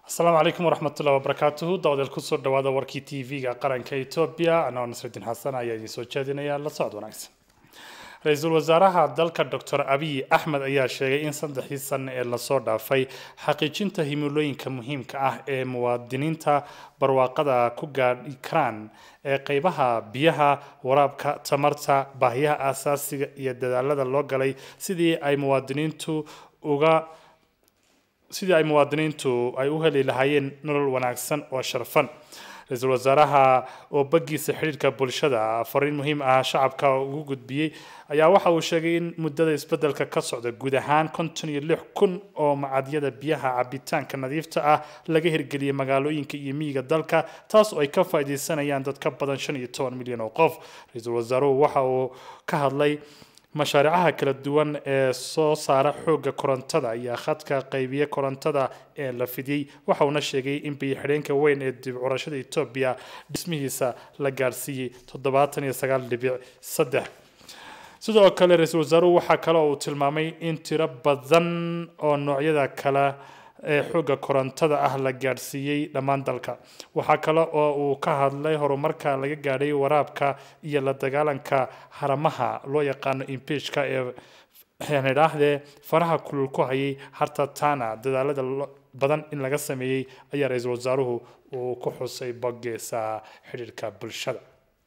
asalaamu calaykum waraxmatullahi wabarakaatuhu dawdeel kusoo dhawaada warkii t v-ga qaranka etoobiya anoo nasrudiin xasan ayaa idiin soo jeedinaya la socod wanaagsan ra-iisul wasaaraha dalka docor abiy axmed ayaa sheegay in saddexdii sano ee lasoo dhaafay xaqiijinta himilooyinka muhiimka ah ee muwaadiniinta barwaaqada ku gaadhi karaan ee qeybaha biyaha waraabka tamarta baahiyaha aasaasiga iyo dadaalada loo galay sidii ay muwaadiniintu uga sidii ay muwaadiniintu ay u heli lahaayeen nolol wanaagsan oo sharfan ra-iisul wasaaraha oo bagiisa xidhiirka bulshada fariin muhiim ah shacabka ugu gudbiyey ayaa waxa uu sheegay in muddada isbedelka ka socda guud ahaan konton iyo lix kun oo macadyada biyaha cabitaanka nadiifta ah laga hirgeliyay magaalooyinka iyo miyiga dalka taas oo ay ka faa'iideysanayaan dad ka badan shan iyo toban milyan oo qof ra-iisul wasaaruhu waxa uu ka hadlay mashaariicaha kala duwan ee soo saara xoogga korontada iyo khadka qaybiye korontada ee la fidiyey waxa uuna sheegay in biyo-xidheenka weyn ee dib curashada etoobiya dhismihiisa la gaarsiiyey toddobaatan iyo sagaal dhibic saddex sidoo kale ra-iisul wasaaruhu waxaa kale oo uu tilmaamay in tiro badan oo noocyada kale ee xoogga korontada ah la gaadhsiiyey dhammaan dalka waxaa kale oo uu ka hadlay horumarka laga gaadhay waraabka iyo la dagaalanka haramaha loo yaqaano impeachka ee idhaahdee faraha kulul ku hayay harta tana dadaalada badan in laga sameeyey ayaa ra-iisul wasaaruhu uu ku xusay bogeesa xidhiirka bulshada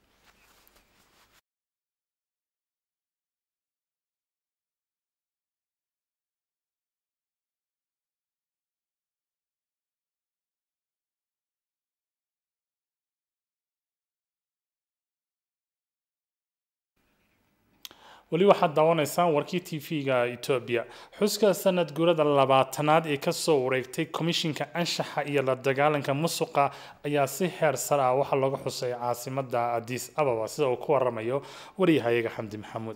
weli waxaad daawanaysaan warkii t v-ga etoobiya xuska sanad guurada labaatanaad ee kasoo wareegtay komishinka anshaxa iyo la dagaalanka musuqa ayaa si heer sare ah waxaa looga xusay caasimada adis ababa sida uu ku waramayo waryahayaga xamdi maxamuud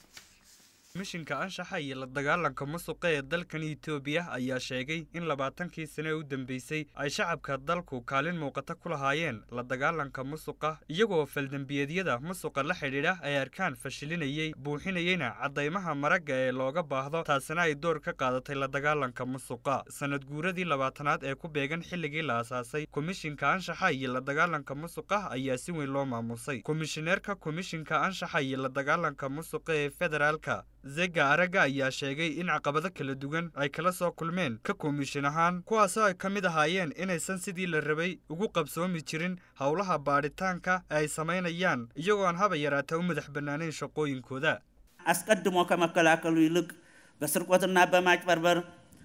komishinka anshaxa iyo la dagaalanka musuqa ee dalkan etoobiya ayaa sheegay in labaatankii sane ee u dambeysay ay shacabka dalku kaalin muuqata ku lahaayeen la dagaalanka musuqa iyagoo faldembiyeedyada musuqa la xidhiidha ay arkaan fashilinayey buuxinayeyna caddaymaha maragga ee looga baahdo taasina ay door ka qaadatay la dagaalanka musuqa sanad guuradii labaatanaad ee ku beegan xilligii la asaasay komishinka anshaxa iyo la dagaalanka musuqa ayaa si weyn loo maamusay komishineerka komishinka anshaxa iyo la dagaalanka musuqa ee federaalka zega aragga ayaa sheegay in caqabado kala duwan ay kala soo kulmeen ka komishin ahaan kuwaasoo ay ka mid ahaayeen inaysan sidii la rabay ugu qabsoomi jirin howlaha baadhitaanka ee ay samaynayaan iyagoo aan haba yaraata u madax bannaanayn shaqooyinkooda አስቀድሞ ከመከላከሉ ይልቅ በስርቆትና በማጭበርበር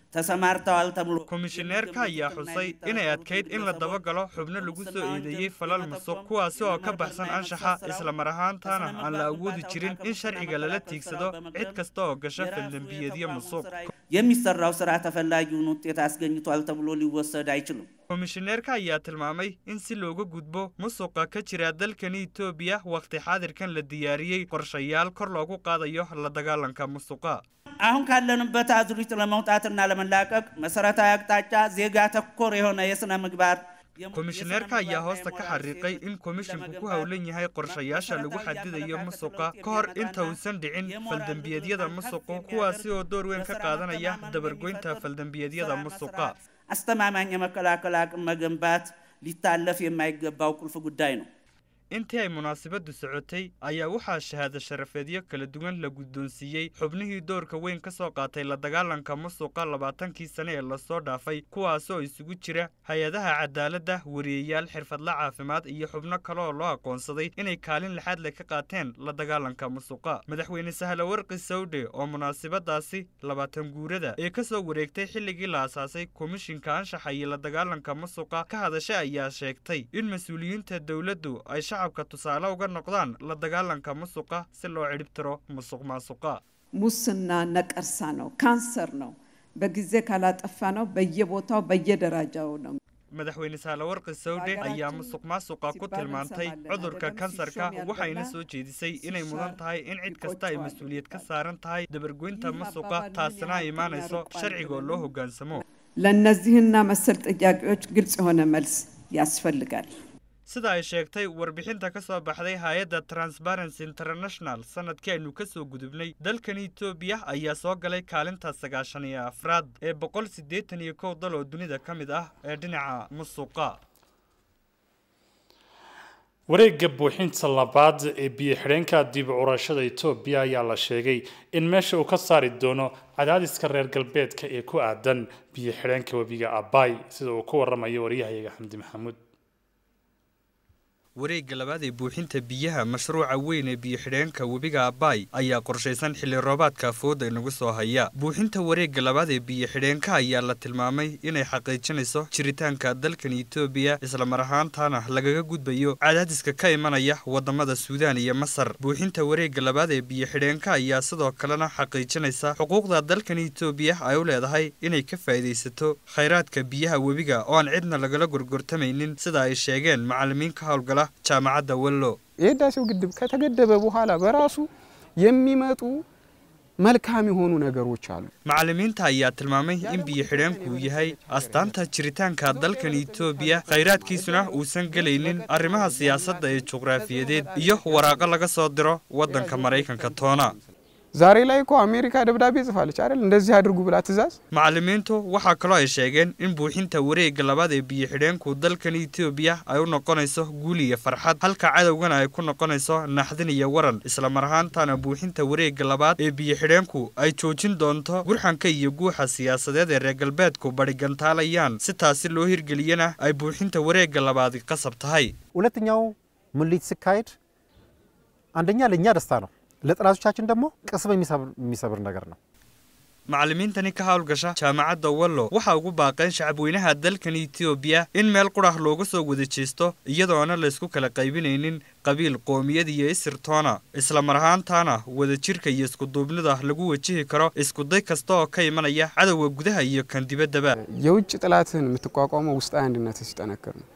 ተሰማርተዋል ተብሎ komishineerka ayaa xusay inay adkayd in la dabagalo xubno lagu soo eedeeyey falal musuq kuwaasi oo ka baxsan anshaxa islamar ahaantaana aan la awoodi jirin in sharciga lala tiigsado cid kasta oo gasha faldembiyeedyo musuq የሚሰራው ስራ ተፈላጊውን ውጤት አስገኝቷል ተብሎ ሊወሰድ አይችልም። komishineerka ayaa tilmaamay in si looga gudbo musuqa ka jira dalkani etoobiya wakhti xaadirkan la diyaariyey qorshayaal kor loogu qaadayo la dagaalanka musuqa አሁን ካለንበት አዙሪት ለመውጣትና ለመላቀቅ መሰረታዊ አቅጣጫ ዜጋ ተኮር የሆነ የሥነ ምግባር komishineerka ayaa hoosta ka xariiqay in komishinku ku howlan yahay qorshayaasha lagu xadidayo musuqa ka hor inta uusan dhicin faldembiyeedyada musuqu kuwaasi oo door weyn ka qaadanaya dabargoynta faldembiyeedyada musuqa አስተማማኝ የመከላከል አቅም መገንባት ሊታለፍ የማይገባው ቁልፍ ጉዳይ ነው። intii ay munaasabadu socotay ayaa waxaa shahaado sharafeedyo kala duwan la guddoonsiiyey xubnihii doorka weyn ka soo qaatay la dagaalanka musuqa labaatankii sane ee lasoo dhaafay kuwaasoo isugu jira hay-adaha cadaaladda wariyeyaal xirfadla caafimaad iyo xubno kale oo loo aqoonsaday inay kaalin lixaad leh ka qaateen la dagaalanka musuqa madaxweyne sahle warqi sawdhe oo munaasabadaasi labaatan guurada ee ka soo wareegtay xilligii la asaasay komishinka anshaxa iyo la dagaalanka musuqa ka hadashay ayaa sheegtay in mas-uuliyiinta dowladdu ay shacabka tusaale uga noqdaan la dagaalanka musuqa si loo cidhibtiro musuq maasuqa ሙስና ነቀርሳ ነው፣ ካንሰር ነው። በጊዜ ካላጠፋ ነው በየቦታው በየደረጃው ነው። madaxweyne saalawarqi sawdhe ayaa musuq maasuqa ku tilmaantay cudurka kansarka waxayna soo jeedisay inay mudan tahay in cid kasta ay mas-uuliyad ka saaran tahay dabargoynta musuqa taasina ay imaanayso sharcigoo loo hoggaansamo ለእነዚህና መሰል ጥያቄዎች ግልጽ የሆነ መልስ ያስፈልጋል። sida ay sheegtay warbixinta ka soo baxday hay-adda transparency international sanadkii aynu ka soo gudubnay dalkan etoobiya ayaa soo galay kaalinta sagaashan iyo afraad ee boqol siddeetan iyo kow dal oo dunida ka mid ah ee dhinaca musuqa wareegga buuxinta labaad ee biyo-xidheenka dib curashada etoobiya ayaa la sheegay in meesha uu ka saari doono cadaadiska reer galbeedka ee ku aadan biyo-xidheenka webiga abay sida uu ku waramayo waryahayaga xamdi maxamuud wareegga labaad ee buuxinta biyaha mashruuca weyn ee biyo-xidheenka webiga abay ayaa qorshaysan xilli roobaadka fooda inagu soo haya buuxinta wareegga labaad ee biyo-xidheenka ayaa la tilmaamay inay xaqiijinayso jiritaanka dalkan etoobiya islamar ahaantaana lagaga gudbayo cadaadiska ka imanaya wadamada suudaan iyo masar buuxinta wareegga labaad ee biyo-xidheenka ayaa sidoo kalena xaqiijinaysa xuquuqda dalkan etoobiya ay u leedahay inay ka faa'iidaysato khayraadka biyaha webiga oo aan cidna lagala gorgortamaynin sida ay sheegeen macalimiin ka howlgala ጃማዓት ወሎ የህዳሴው ግድብ ከተገደበ በኋላ በራሱ የሚመጡ መልካም የሆኑ ነገሮች አሉ። macallimiinta ayaa tilmaamay in biyo-xidheenku yahay astaanta jiritaanka dalkan etoobiya khayraadkiisuna uusan gelaynin arrimaha siyaasadda ee juqraafiyadeed iyo waraaqo laga soo diro waddanka maraykanka toona ዛሬ ላይ እኮ አሜሪካ ደብዳቤ ጽፋለች አይደል? እንደዚህ አድርጉ ብላ ትእዛዝ። macallimiintu waxaa kaloo ay sheegeen in buuxinta wareegga labaad ee biyo-xidheenku dalkan etoobiya ay u noqonayso guul iyo farxad halka cadowgana ay ku noqonayso naxdin iyo waran islamar ahaantaana buuxinta wareegga labaad ee biyo-xidheenku ay joojin doonto gurxanka iyo guuxa siyaasadeed ee reer galbeedku badhigantaalayaan si taasi loo hirgeliyana ay buuxinta wareegga labaadi qasab tahay ሁለተኛው ሙሊት ሲካሄድ አንደኛ ለእኛ ደስታ ነው፣ ለጠላቶቻችን ደግሞ ቅስም የሚሰብር ነገር ነው። macallimiintani ka howlgasha jaamacadda wallo waxaa ugu baaqeen shacabweynaha dalkan etoobiya in meel qurah looga soo wada jeesto iyadoona laysku kala qaybinaynin qabiil qoomiyad iyo isir toona islamar ahaantaana wadajirka iyo iskuduubnida lagu wajihi karo iskuday kasta oo ka imanaya cadowga gudaha iyo kan dibaddaba የውጭ ጥላትን የምትቋቋመው ውስጣዊ አንድነት ሲጠነክር ነው።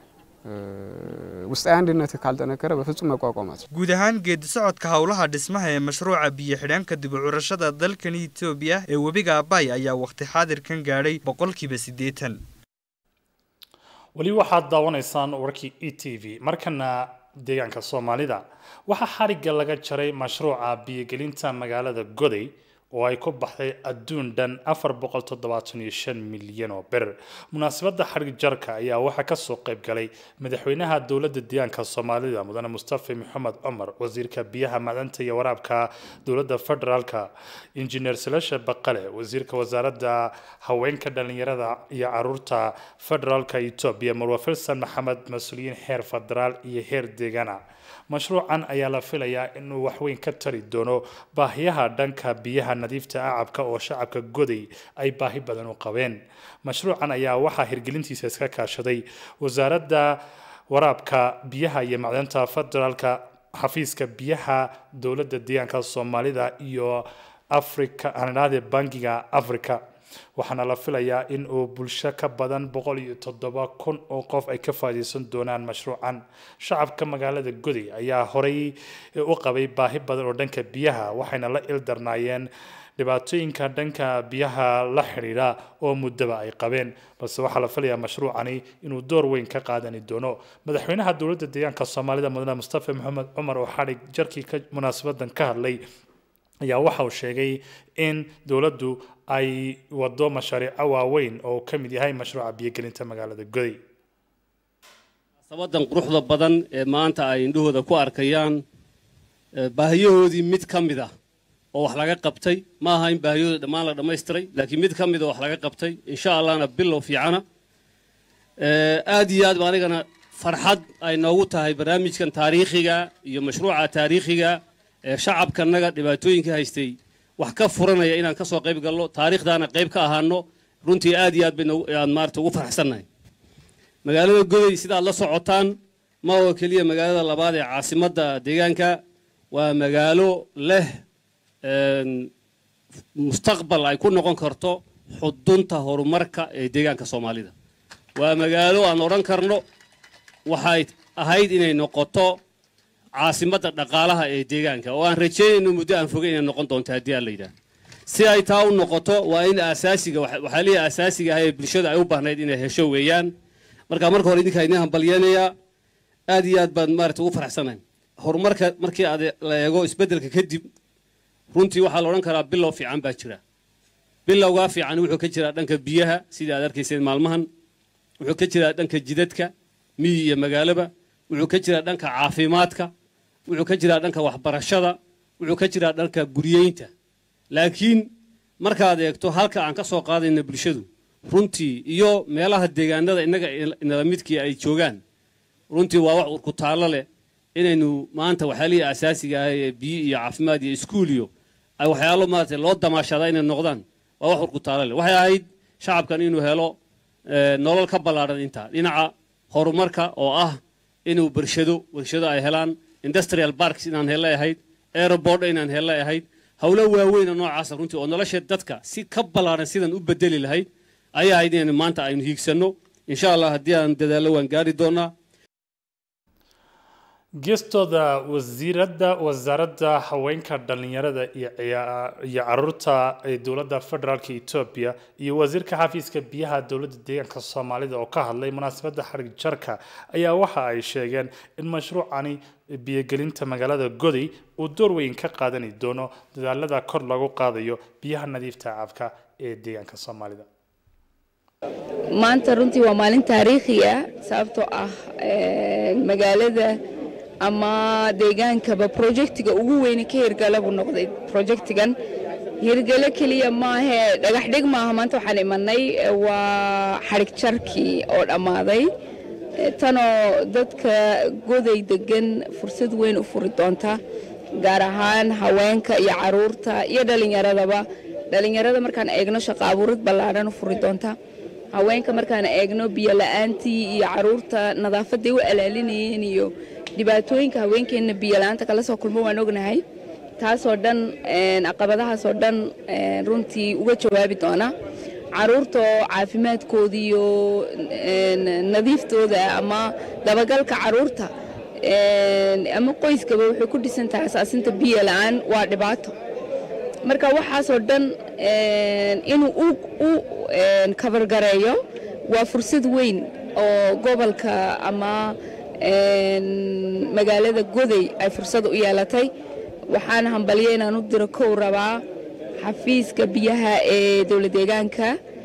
ውስጣዊ አንድነት ካልጠነከረ በፍጹም መቋቋማት guud ahaan geedi socodka howlaha dhismaha ee mashruuca biyo-xidheenka dib u curashada dalkan etoobiya ee webiga abay ayaa waqti xaadirkan gaadhay boqolkiiba siddeetan weli waxaad daawanaysaan warkii e t v markana deegaanka soomaalida waxaa xarigga laga jaray mashruuca biyogelinta magaalada goday oo ay ku baxday adduun dhan afar boqol toddobaatan iyo shan milyan oo bir munaasabadda xarig jarka ayaa waxaa kasoo qayb galay madaxweynaha dowladda deegaanka soomaalida mudane mustafa maxamed cumar wasiirka biyaha macdanta iyo waraabka dowladda federaalka injineer salasha baqale wasiirka wasaaradda haweenka dhalinyarada iyo caruurta federaalka etoobiya marwa filsan maxamed mas-uuliyiin heer federaal iyo heer deegaana mashruucan ayaa la filayaa inuu waxweyn ka tari doono baahiyaha dhanka biyaha nadiifta acabka oo shacabka goday ay baahi badan u qabeen mashruucan ayaa waxaa hirgelintiisa iska kaashaday wasaaradda waraabka biyaha iyo macdanta federaalka xafiiska biyaha dowladda deegaanka soomaalida iyo africa anadhaade bangiga africa waxaana la filayaa in uu bulsho ka badan boqol iyo toddoba kun oo qof ay ka faa'iidaysan doonaan mashruucan shacabka magaalada goday ayaa horey u qabay baahi badan oo dhanka biyaha waxayna la ildarnaayeen dhibaatooyinka dhanka biyaha la xidhiidha oo muddaba ay qabeen balse waxaa la filayaa mashruucani inuu door weyn ka qaadani doono madaxweynaha dowladda deegaanka soomaalida mudane mustafa maxamed cumar oo xadhig jarkii ka munaasabadan ka hadlay ayaa waxa uu sheegay in dowladdu ay wado mashaariico waaweyn oo ka mid yahay mashruuca biyogelinta magaalada goday sabadan quruxda badan ee maanta ay indhahooda ku arkayaan baahiyahoodii mid ka mid ah oo wax laga qabtay ma aha in baahiyahooda dhammaan la dhammaystiray laakiin mid ka mid a wax laga qabtay insha allahna bilow fiicana aad iyo aad ba anigana farxad ay noogu tahay barnaamijkan taariikhiga iyo mashruuca taariikhiga ee shacabkanaga dhibaatooyinka haystay wax ka furanaya inaan ka soo qayb galno taariikhdaana qayb ka ahaano runtii aad iyo aad bayaan maarata ugu farxsannahay magaalada goday sidaad la socotaan ma oo keliya magaalada labaad ee caasimadda deegaanka waa magaalo leh mustaqbal ay ku noqon karto xudunta horumarka ee deegaanka soomaalida waa magaalo aan odhan karno waxay ahayd inay noqoto caasimadda dhaqaalaha ee deegaanka oo aan rajeynayno muddo aan fogay inay noqon doonto haddii aan la yidhaah si ay taa u noqoto waa in asaasiga waxaa leeyahay asaasiga ah ee bulshada ay u baahnayd inay hesho weeyaan marka marka hore idinkaa idin hambalyanayaa aad iyo aad baan maarata ugu faraxsanahay horumarka markii aad la eego isbeddelka kadib runtii waxaa la odhan karaa bilow fiican baa jira bilowgaa fiican wuxuu ka jiraa dhanka biyaha sidii aad arkayseen maalmahan wuxuu ka jiraa dhanka jidadka miyi iyo magaalaba wuxuu ka jiraa dhanka caafimaadka wuxuu ka jiraa dhanka waxbarashada wuxuu ka jiraa dhanka guryeynta laakiin markaad eegto halka aan ka soo qaadayna bulshadu runtii iyo meelaha deegaanada innaga inala midkii ay joogaan runtii waa wax urku taallo leh inaynu maanta waxyaalihii asaasiga ah ee biyo iyo caafimaad iyo iskuul iyo ay waxyaalo maarata loo damaashadaa inay noqdaan waa wax urku taallo leh waxay ahayd shacabkan inuu helo nolol ka ballaadhan intaa dhinaca horumarka oo ah inuu barshado warshado ay helaan industrial parks inaan helle ahayd aeroboard inaan helle ahayd howlo waaweyna noocaasa runtii oo nolosha dadka si ka ballaadhan sidan u bedeli lahayd ayaa ahayd inaynu maanta aynu hiigsanno insha allah haddii aan dadaallo waan gaari doonaa geestooda wasiiradda wasaaradda haweenka dhallinyarada iyo iyo caruurta ee dowladda federaalka etoobiya iyo wasiirka xafiiska biyaha dowladda deegaanka soomaalida oo ka hadlay munaasabadda xarig jarka ayaa waxa ay sheegeen in mashruucani biyogelinta magaalada goday uu door weyn ka qaadani doono dadaalada kor lagu qaadayo biyaha nadiifta cabka ee deegaanka soomaalida maanta runtii waa maalin taariikhi ah sababtoo ah magaalada ama deegaankaba projectiga ugu weyne ka hirgala buu noqday projectigan hirgalo keliya maahee dhagax dhig maaha maanta waxaan imanay waa xadhig jarkii oo dhammaaday tanoo dadka goday degan fursad weyn u furi doonta gaar ahaan haweenka iyo caruurta iyo dhallinyaradaba dhallinyarada markaan eegno shaqo abuurid ballaadhan u furi doonta haweenka markaan eegno biyo la-aantii iyo caruurta nadaafaday u alaalinayeen iyo dhibaatooyinka haweenkeenna biyo la-aanta kala soo kulmo waan ognahay taasoo dhan caqabadahaasoo dhan runtii uga jawaabi doona caruurtaoo caafimaadkooda iyo nadiiftooda ama dabagalka caruurta ama qoyskaba waxay ku dhisan tahay asaasinta biyo la-aan waa dhibaato marka waxaasoo dhan inuu u kabargareeyo waa fursad weyn oo gobolka ama magaalada goday ay fursad u yeelatay waxaana hambalyo inaan u diro kow rabaa xafiiska biyaha ee dowla deegaanka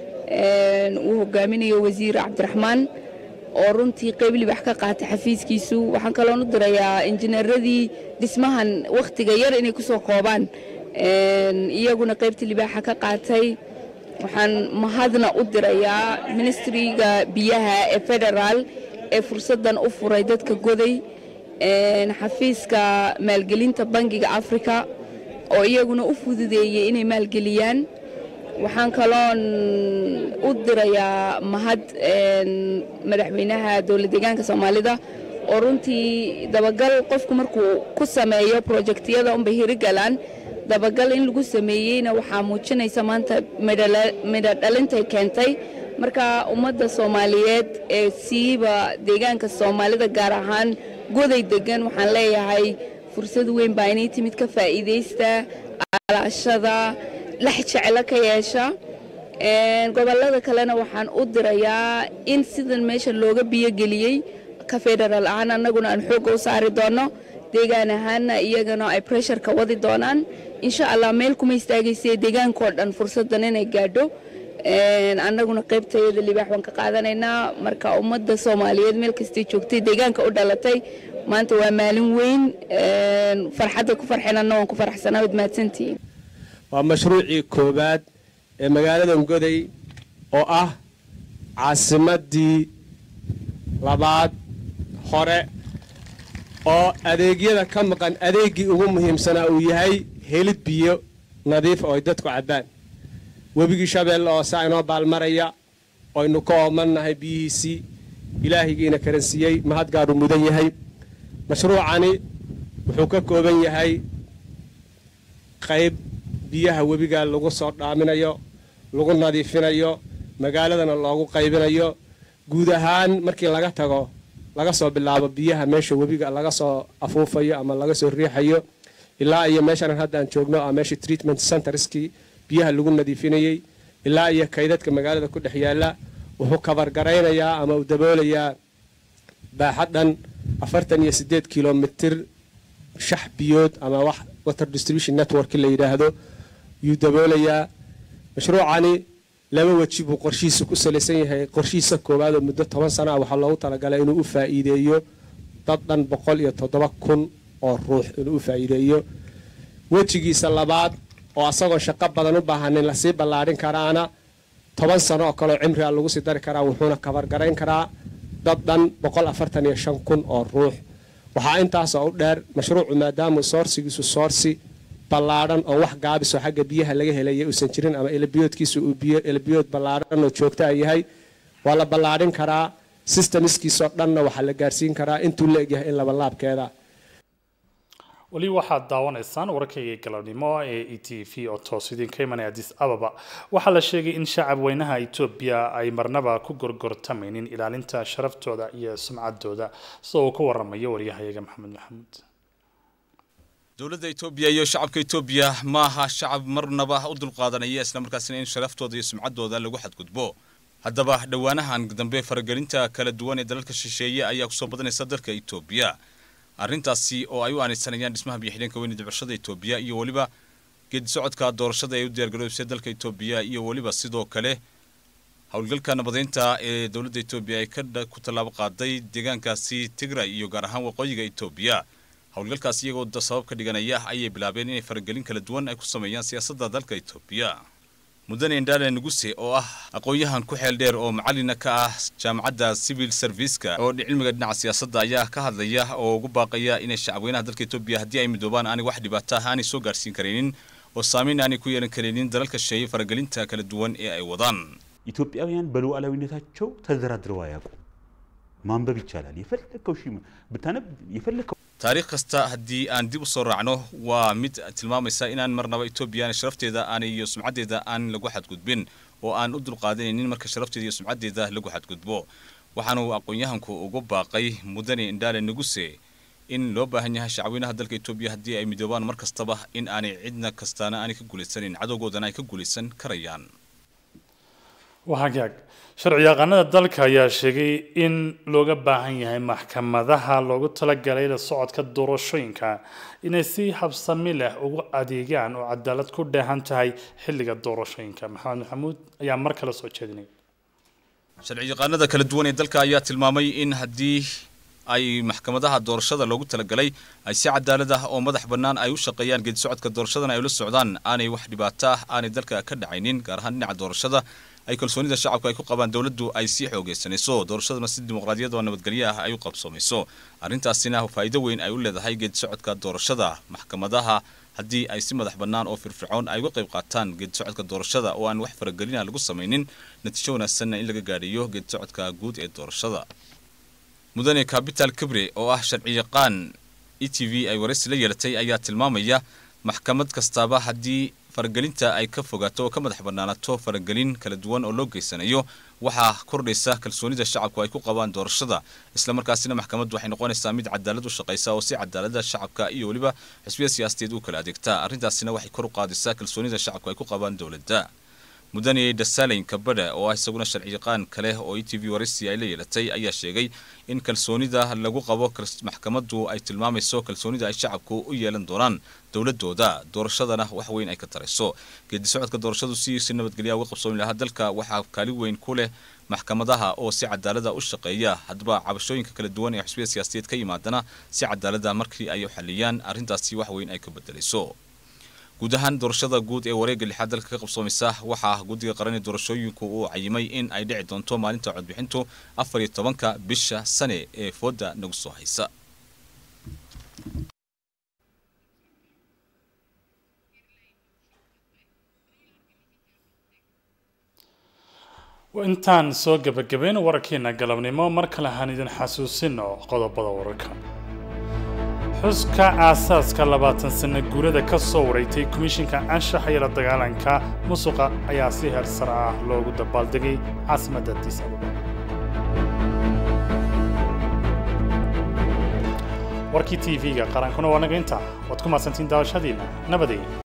uu hogaaminayo wasiir cabdiraxmaan oo runtii qayb libax ka qaatay xafiiskiisu waxaan kaloon u dirayaa injineeradii dhismahan wakhtiga yar inay ku soo koobaan iyaguna qaybtii libaaxa ka qaatay waxaan mahadna u dirayaa ministriga biyaha ee federaal ee fursaddan u furay dadka goday xafiiska maalgelinta bangiga africa oo iyaguna u fududeeyey inay maalgeliyaan waxaan kaloon u dirayaa mahad madaxweynaha dowlad deegaanka soomaalida oo runtii dabagal qofku markuu ku sameeyo projektiyada unbay hirigalaan dabagal in lagu sameeyeyna waxaa muujinaysa maanta midho dhalintay keentay marka ummadda soomaaliyeed ee siiba deegaanka soomaalida gaar ahaan goday degan waxaan leeyahay fursad weyn baa inay timid ka faa'iidaysta alaashada lex jeclo ka yeesha gobollada kalena waxaan u dirayaa in sidan meesha looga biyogeliyey ka federaal ahaan annaguna aan xoogga u saari doonno deegaan ahaanna iyagana ay pressureka wadi doonaan insha allah meel kuma istaagaysa deegaankao dhan fursaddan inay gaadho annaguna qaybtayada libaax waan ka qaadanaynaa marka ummadda soomaaliyeed meel kastay joogtay deegaanka u dhalatay maanta waa maalin weyn farxadda ku farxinanna waan ku faraxsanaa waad mahadsantihiin waa mashruucii koowaad ee magaaladan goday oo ah caasimadii labaad hore oo adeegyada ka maqan adeeggii ugu muhiimsanaa uu yahay helid biyo nadiif oo ay dadku cabbaan webigii shabeelle oo saa inoo baalmaraya oynu ka oomannahay biyihiisii ilaahigiina karansiiyey mahadgaadhu mudan yahay mashruucani wuxuu ka kooban yahay qayb biyaha webiga lagu soo dhaaminayo lagu nadiifinayo magaaladana loogu qaybinayo guud ahaan markii laga tago laga soo bilaabo biyaha meesha webiga laga soo afuufayo ama laga soo riixayo ilaa iyo meeshan haddaan joogno ah meesha treatment centerskii biyaha lagu nadiifinayey ilaa iyo kaydadka magaalada ku dhex yaalla wuxuu kabargaraynayaa ama uu daboolayaa baaxad dhan afartan iyo siddeed kilomitir shax biyood ama wax water distribution network la yidhaahdo yuu daboolayaa mashruucani laba weji buu qorshihiisa ku salaysan yahay qorshihiisa koowaad oo muddo toban sana ah waxaa loogu talagalay inuu u faa'iideeyo dad dhan boqol iyo toddoba kun oo ruux inuu u faa'iideeyo wejigiisa labaad oo asagoo shaqo badan u baahanin lasii ballaadhin karaana toban sano oo kaleo cimriga lagu sii dari karaa wuxuuna kabargarayn karaa dad dhan boqol afartan iyo shan kun oo ruux waxaa intaasoo u dheer mashruucu maadaamuu soorsigiisu soorsi ballaadhan oo wax gaabisoo xagga biyaha laga helaya uusan jirin ama elabiyoodkiisu uu biyo elabiyood ballaadhan oo joogtaa yahay waa la ballaadhin karaa systemiskiisoo dhanna waxaa la gaarsiin karaa intuu la egyahay in labalaabkeeda weli waxaad daawanaysaan warkayga galabnimo ee e t v oo toos idinka imanaya addis ababa waxaa la sheegay in shacab weynaha etoobiya ay marnaba ku gorgortamaynin ilaalinta sharaftooda iyo sumcaddooda sida uu ka waramayo waryahayaga maxamed maxamuud dowladda etoobiya iyo shacabka etoobiya maaha shacab marnaba u dulqaadanaya islamarkaasina in sharaftooda iyo sumcaddooda lagu xadgudbo haddaba dhowaanahan dambe faragelinta kala duwan ee dalalka shisheeye ayaa kusoo badanaysa dalka etoobiya arrintaasi oo ay u aanaysanayaan dhismaha biyo-xidheenka weyne dibcashada etoobiya iyo weliba geedi socodka doorashada ee u diyaargaroobsay dalka etoobiya iyo weliba sidoo kale howlgalka nabadeynta ee dowladda etoobiya ay ku tallaabo qaaday deegaankaasi tigray iyo gaar ahaan waqooyiga etoobiya howlgalkaas iyagoo sabab ka dhiganaya ayay bilaabeen inay faragelin kala duwan ay ku sameeyaan siyaasadda dalka etoobiya mudane indhaale nuguse oo ah aqoon-yahan ku xeel dheer oo macalina ka ah jaamacadda civil serviceka oo cilmiga dhinaca siyaasadda ayaa ka hadlaya oo ugu baaqaya inay shacabweynaha dalka etoobiya haddii ay midoobaan aanay wax dhibaato ah aanay soo gaarsiin karaynin oo saameyn aanay ku yeelan karaynin dalalka shisheeye faragelinta kala duwan ee ay wadaan ኢትዮጵያውያን በሉዓላዊነታቸው ተደራድረው አያውቁም። ማንበብ ይቻላል። የፈለከው ሺ ብታነብ የፈለከው taariikh kasta haddii aan dib u soo raacno waa mid tilmaamaysa inaan marnaba etoobiya sharafteeda aanay iyo sumcaddeeda aan lagu xadgudbin oo aan u dulqaadanaynin marka sharafteeda iyo sumcaddeeda lagu xadgudbo waxaanu aqoon-yahanku ugu baaqay mudane indhaale nuguse in loo baahan yahay shacweynaha dalka etoobiya haddii ay midoobaan mar kastaba in aanay cidna kastaana aanay ka guulaysanin cadowgoodana ay ka guulaysan karayaan wahagaag sharciyaqaanada dalka ayaa sheegay in looga baahan yahay maxkamadaha loogu talagalay la socodka doorashooyinka inay si habsami leh ugu adeegaan oo cadaalad ku dheehan tahay xilliga doorashooyinka maxamed maxamuud ayaa mar kale soo jeedinay sharciyaqaanada kala duwan ee dalka ayaa tilmaamay in haddii ay maxkamadaha doorashada loogu talagalay ay si cadaalad ah oo madax bannaan ay u shaqeeyaan geedi socodka doorashadana ay ula socdaan aanay wax dhibaato ah aanay dalka ka dhacaynin gaar ahaan dhinaca doorashada ay kalsoonida shacabku ay ku qabaan dowladdu ay sii xoogaysanayso doorashaduna si dimuqraadiyad oo nabadgelyo ah ay u qabsoomayso arrintaasina faa'iido weyn ay u leedahay geedi socodka doorashada maxkamadaha haddii ay si madax bannaan oo firfircoon ay uga qayb qaataan geedi socodka doorashada oo aan wax faragelina lagu samaynin natiijo wanaagsanna in laga gaadhiyo geedi socodka guud ee doorashada mudane capital kibre oo ah sharciyaqaan e t v ay waraysi la yeelatay ayaa tilmaamaya maxkamad kastaaba haddii faragelinta ay ka fogaato oo ka madax bannaanaato faragelin kala duwan oo loo geysanayo waxaa kordhaysa kalsoonida shacabku ay ku qabaan doorashada islamarkaasina maxkamaddu waxay noqonaysaa mid cadaalad u shaqaysa oo si cadaalada shacabka iyo weliba xisbiya siyaasadeed u kala adeegta arrintaasina waxay kor u qaadaysaa kalsoonida shacabku ay ku qabaan dowladda mudane dasaleyn kabadha oo ah isaguna sharciyaqaan kale oo e t v waraysi ay la yeelatay ayaa sheegay in kalsoonida lagu qabo maxkamaddu ay tilmaamayso kalsoonida ay shacabku u yeelan doonaan dowladooda doorashadana wax weyn ay ka tarayso geedi socodka doorashadu si si nabadgelya uga qabsoomi lahaa dalka waxaa kaali weyn ku leh maxkamadaha oo si cadaalada u shaqeeya haddaba cabashooyinka kala duwan ee xusbiyada siyaasadeed ka yimaadana si cadaalada markii ay u xaliyaan arrintaasi wax weyn ay ka bedelayso guud ahaan doorashada guud ee wareegga lixaad dalka ka qabsoomaysa waxaa guddiga qaran ee doorashooyinku uu cayimay in ay dhici doonto maalinta codbixintu afar iyo tobanka bisha sane ee fooda nagu soo haysa intaan soo gebagabeyn wararkeena galabnimo mar kale haan idin xasuusino qodobada wararka xuska aasaaska labaatan sano guurada ka soo wareegtay komishinka anshaxa iyo la dagaalanka musuqa ayaa si heer sare ah loogu dabaaldegay caasimadda addis ababa warkii t v-ga qarankuna waa naga intaa waad ku mahadsantiin daawashadiina nabadey